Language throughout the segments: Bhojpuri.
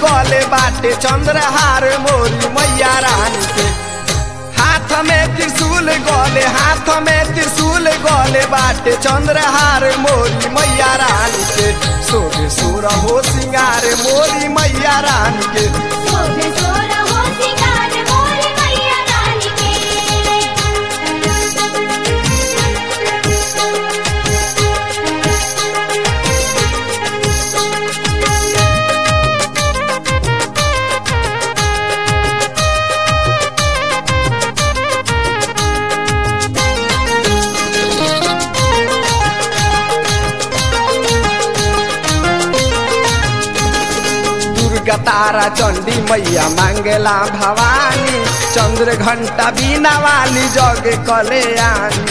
गले बाटे चंद्रहार मोरी मैया रानी के हाथ में त्रिशूल गले हाथ में त्रिशूल गले बाटे चंद्रहार मोरी मैया रानी के सोबे सोर हो सिंगार मोरी मैया रानी के शोभे सोर हो सिंगार मोर मैया रानी के दुर्गा तारा चंडी मैया मांगला भवानी चंद्र घंटा बीना वाली जग कल्याणी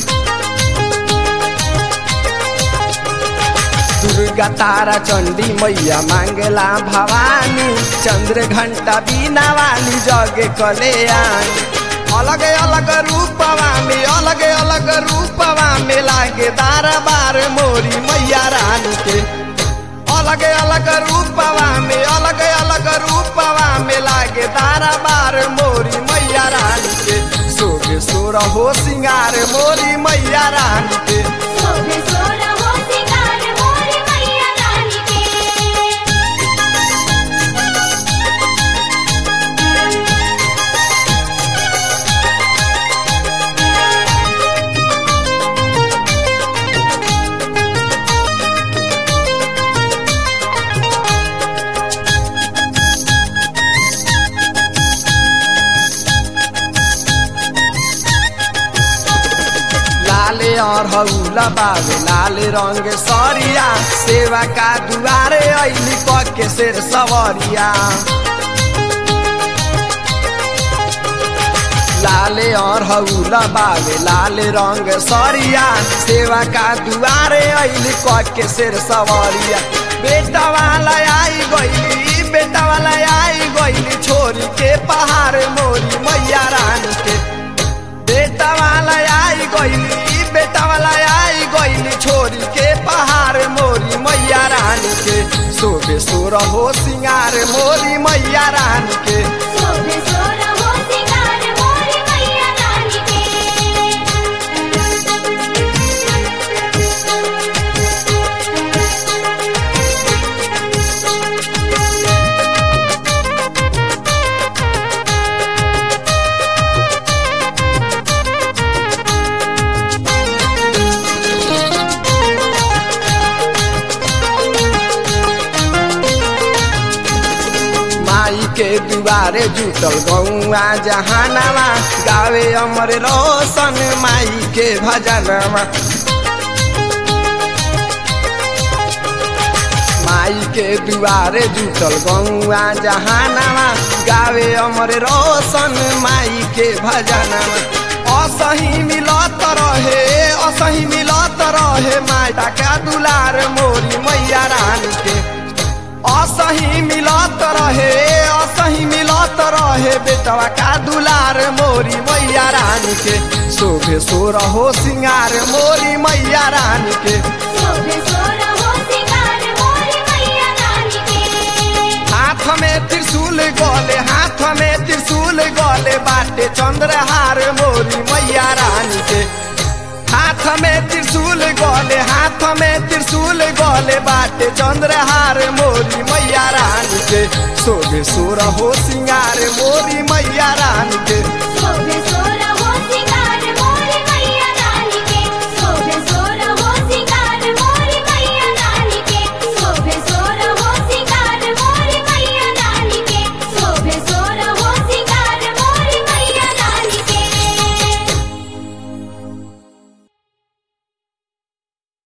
दुर्गा तारा चंडी मैया मांगला भवानी चंद्र घंटा बीना वाली जग कल्याणी अलग अलग रूपवा में अलग अलग रूपवा में लागे दारा बार मोरी मैया रानी के अलग अलग रूपवा में अलग अलग रूपवा में लागे तारा बार मोरी मैया रानी के सोगे सोर हो सिंगार मोरी मैया रानी के शोभे सोर हो सिंगार मोर मैया रानी के लाले और हौला बाबे लाल रंग सरिया सेवा का दुआरे ऐली के शेर सवरिया लाले और हौला बाबे लाल रंग सरिया सेवा का दुआरे ऐली के शेर सवरिया बेटा वाला आई गईली बेटा वाला आई गईली छोरी के पहाड़ मोरी मैया रानी के बेटा वाला आई गईली बेटा वाला आई गईली छोरी के पहाड़ मोरी मैया रानी के सोबे सोर हो सिंगार मोरी मैया रानी के शोभे सोर हो सिंगार मोर मैया रानी के माई के दुआरे जुटल गौआ जहानावा गावे अमर रोशन माई के भजनवा माई के दुआरे जुटल गौआ जहानावा गावे अमर रोशन माई के भजनवा असही मिलत रहे असही मिलत रहे माटा का दुलार मोरी मैया रानी के असही मिलत रहे असही मिलत रहे बेटवा का दुलार मोरी मैया रानी के शोभे सोर हो सिंगार मोरी मैया रानी के शोभे सोर हो सिंगार मोर मैया रानी के हाथ में त्रिशूल गले हाथ में त्रिशूल गले बाटे चंद्रहार मोरी मैया रानी के हाथ में त्रिशूल गले हाथ में त्रिशूल गले बाटे चंद्रहार मोरी मैया रानी के सोबे सोर हो सिंगार मोरी मैया रानी के